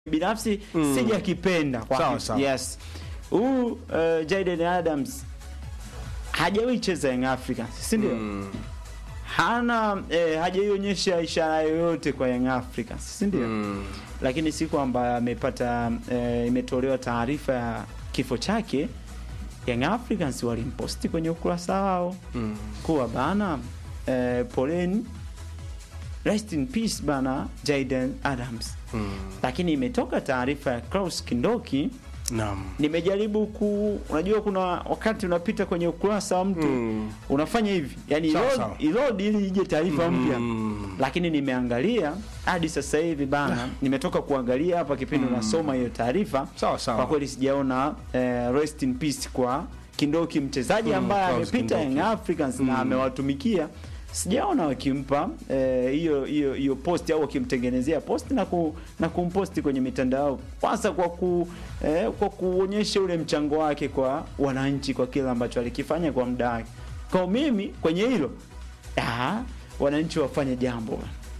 binafsi Mm. sijakipenda kwa Sawa, sawa. yes huu uh, Jaden Adams hajawahi cheza Young Africans si ndio Mm. hana eh, hajaionyesha ishara yoyote kwa Young Africans si ndio Mm. lakini siku ambayo amepata eh, imetolewa taarifa ya kifo chake Young Africans walimposti kwenye ukurasa wao Mm. kuwa bana eh, poleni rest in peace bana Jaden Adams Mm. lakini imetoka taarifa ya Klaus Kindoki Naam. nimejaribu ku unajua kuna wakati unapita kwenye ukurasa wa mtu Mm. unafanya hivi yani Sawa, load, sawa. load ili ije taarifa mpya Mm. lakini nimeangalia hadi sasa hivi bana nimetoka kuangalia hapa kipindi unasoma hiyo taarifa Sawa, sawa. kwa kweli sijaona eh, rest in peace kwa Kindoki mchezaji Mm, ambaye Klaus amepita Kindoki. Young Africans na amewatumikia sijaona wakimpa eh, hiyo hiyo hiyo post au wakimtengenezea post na ku, na kumposti kwenye mitandao kwanza kwa ku eh, kwa kuonyesha ule mchango wake kwa wananchi kwa kile ambacho alikifanya kwa muda wake. Kwa mimi kwenye hilo ah, wananchi wafanye jambo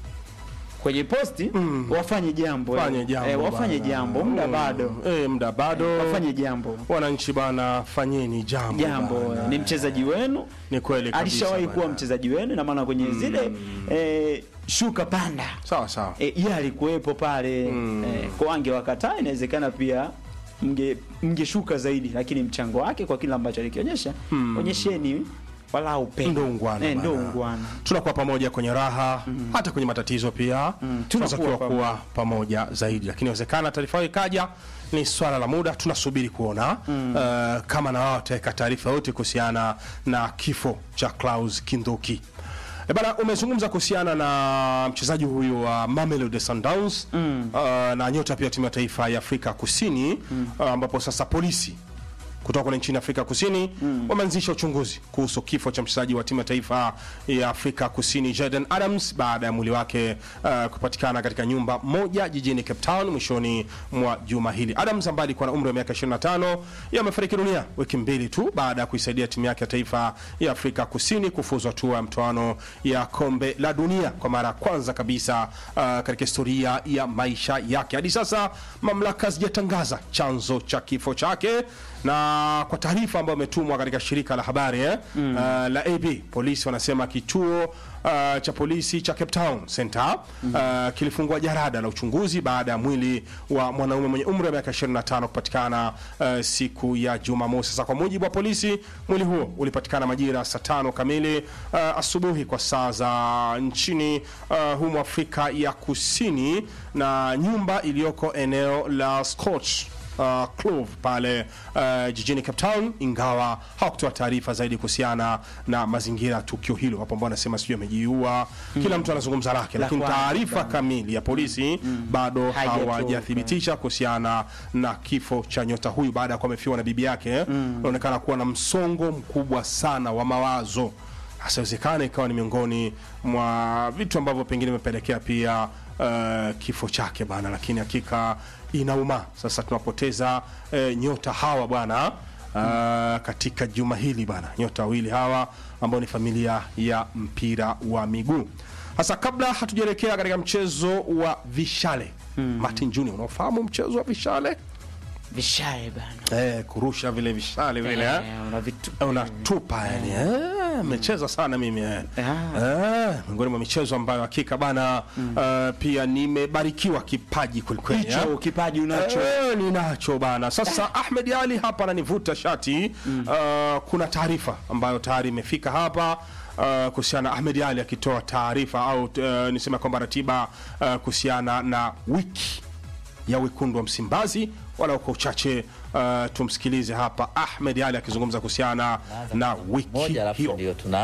kwenye posti Mm. wafanye jambo Fanye eh, jambo eh, wafanye bana. jambo muda Mm. bado Eh, muda bado. wafanye jambo Wananchi bana, fanyeni jambo. jambo bana. ni mchezaji wenu Ni kweli kabisa. alishawahi kuwa bana. mchezaji wenu na maana kwenye zile eh, shuka panda Sawa sawa. eh, yeye alikuwepo pale Mm. eh, kwa angewakataa inawezekana pia mge mngeshuka zaidi lakini mchango wake kwa kile ambacho alikionyesha onyesheni wala upendo Ndo ungwana eh, ndo bana. ungwana tunakuwa pamoja kwenye raha hata kwenye matatizo pia Mm, tunatakiwa tunakuwa kuwa pamoja zaidi lakini inawezekana taarifa hiyo ikaja ni swala la muda tunasubiri kuona uh, kama na wao wataweka taarifa yote kuhusiana na kifo cha Klaus Kindoki E bana umezungumza kuhusiana na mchezaji huyu wa Mamelodi Sundowns uh, na nyota pia timu ya taifa ya Afrika Kusini uh, ambapo sasa polisi kutoka kule nchini Afrika Kusini wameanzisha uchunguzi kuhusu kifo cha mchezaji wa timu ya taifa ya Afrika Kusini Jaden Adams baada ya mwili wake uh, kupatikana katika nyumba moja jijini Cape Town mwishoni mwa juma hili. Adams ambaye alikuwa na umri wa miaka 25 yeye amefariki dunia wiki mbili tu baada ya kuisaidia timu yake ya taifa ya Afrika Kusini kufuzu hatua ya mtoano ya kombe la dunia kwa mara ya kwanza kabisa uh, katika historia ya maisha yake. Hadi sasa mamlaka hazijatangaza chanzo cha kifo chake na kwa taarifa ambayo imetumwa katika shirika la habari eh, uh, la AB polisi wanasema kituo uh, cha polisi cha Cape Town Center uh, kilifungua jarada la uchunguzi baada ya mwili wa mwanaume mwenye umri wa miaka 25 kupatikana uh, siku ya Jumamosi. Sasa kwa mujibu wa polisi, mwili huo ulipatikana majira saa tano kamili uh, asubuhi kwa saa za nchini uh, humu Afrika ya Kusini na nyumba iliyoko eneo la Scotch uh, Clove pale uh, jijini Cape Town, ingawa hawakutoa taarifa zaidi kuhusiana na mazingira ya tukio hilo. Wapo ambao wanasema sijui amejiua, kila mtu anazungumza lake, La lakini kwanza. taarifa kamili ya polisi bado Haijatoka. hawajathibitisha kuhusiana na kifo cha nyota huyu baada ya kuwa amefiwa na bibi yake. Anaonekana kuwa na msongo mkubwa sana wa mawazo asiwezekana ikawa ni miongoni mwa vitu ambavyo pengine imepelekea pia uh, kifo chake bana, lakini hakika inauma. Sasa tunapoteza uh, nyota hawa bwana uh, katika juma hili bana, nyota wawili hawa ambao ni familia ya mpira wa miguu. Sasa kabla hatujaelekea katika mchezo wa vishale Martin Junior, unaofahamu mchezo wa vishale vishae bana eh, kurusha vile vishale vile eh? eh, una vitu unatupa yani eh, mecheza sana mimi eh. Ah. Eh, miongoni mwa michezo ambayo hakika bana eh, pia nimebarikiwa kipaji kwelikweli eh. hicho kipaji unacho Eh, ninacho bana. Sasa Ahmed Ali hapa ananivuta shati uh, kuna taarifa ambayo tayari imefika hapa uh, kuhusiana na Ahmed Ali akitoa taarifa au uh, niseme kwamba ratiba uh, kuhusiana na wiki ya wekundu wa Msimbazi wala kwa uchache uh, tumsikilize hapa Ahmed Ali akizungumza kuhusiana na wiki moja alafu hiyo. ndio tuna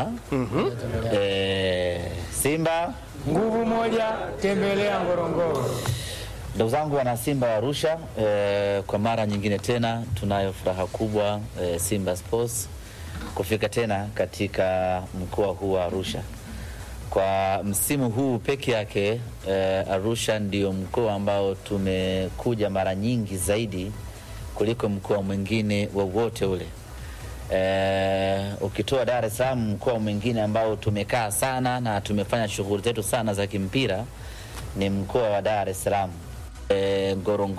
eh, Simba. Nguvu moja, tembelea Ngorongoro. Ndugu zangu wana Simba wa Arusha, eh, kwa mara nyingine tena tunayo furaha kubwa eh, Simba Sports kufika tena katika mkoa huu wa Arusha. Kwa msimu huu peke yake eh, Arusha ndio mkoa ambao tumekuja mara nyingi zaidi kuliko mkoa mwingine wowote ule. Eh, ukitoa Dar es Salaam, mkoa mwingine ambao tumekaa sana na tumefanya shughuli zetu sana za kimpira ni mkoa wa Dar es Salaam. eh, Ngorongoro